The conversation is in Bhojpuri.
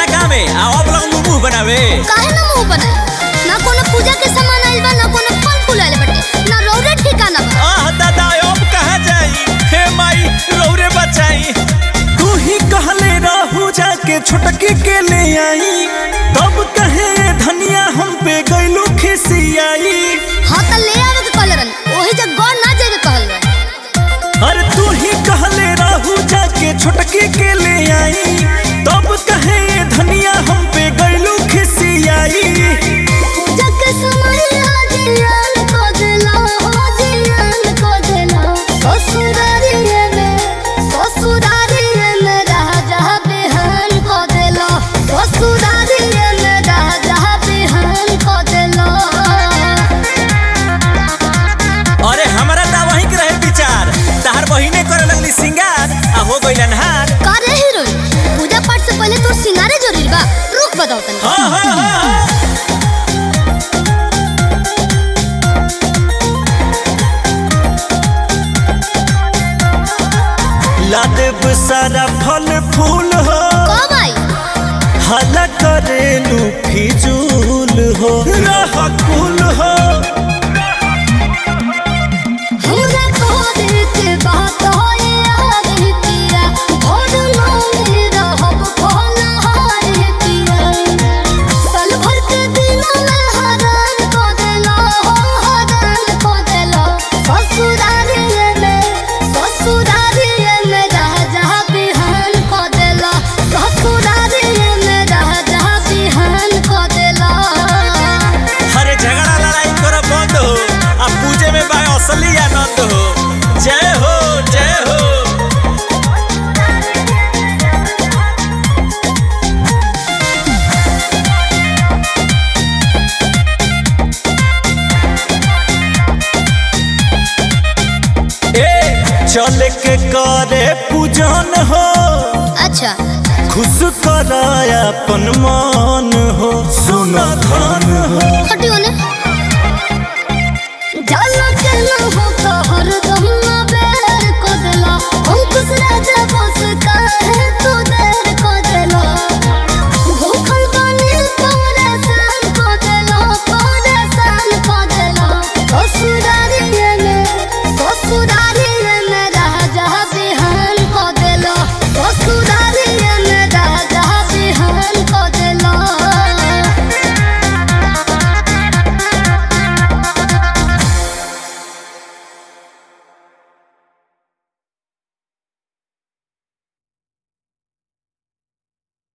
गाँव में आ अब लोग मुंह बनावे काहे ना मुंह बनाए ना कोनो पूजा के सामान आइल बा ना कोनो फल फूल आइल बाटे ना रौरे ठिकाना बा आह दादा अब कहाँ जाई हे माई रौरे बचाई तू ही कहले रहू जाके छोटकी के ले आई तब कहे धनिया हम पे गइलू खिसियाई हाँ त ले आवे के कहले रहन ओही जग गौर ना जाए के कहल रहे अरे तू ही कहले रहू जाके छोटकी के ले आई तब कहे धनिया हम पे गइलू खिसियाई पूजा के समय जियान को देला हो जियान को देला ससुरारिये में ससुरारिये में राजा बिहान को देला ससुरारिये में राजा बिहान को देला अरे हमरा ता वही के रहे विचार तहार बहिने करे लगली सिंगार आ हो गइलन हार का रे हीरोइन पूजा पाठ से पहले तोर सिंगारे जरूरी बा रुक बताओ तनी हाँ हाँ हाँ हाँ। ला देब सारा फल फूल हो कब आई हला करेलू फिजूल हो रह कुल हो हमरा को देखे बात होए आरे पिया भोर नामे रहब भोला हारे पिया साल भर के दिन में हरान को देला हो हरान को देला ससुरारिये में ससुरारिये में राजा बिहान को देला ससुरारिये में राजा बिहान को देला हरे झगड़ा लड़ाई कर बंद हो आ पूजे में बा असली आनंद हो जय हो जय हो ए चल के करे पूजन हो अच्छा खुश कराया अपन मन हो सुन धन हो खटी होने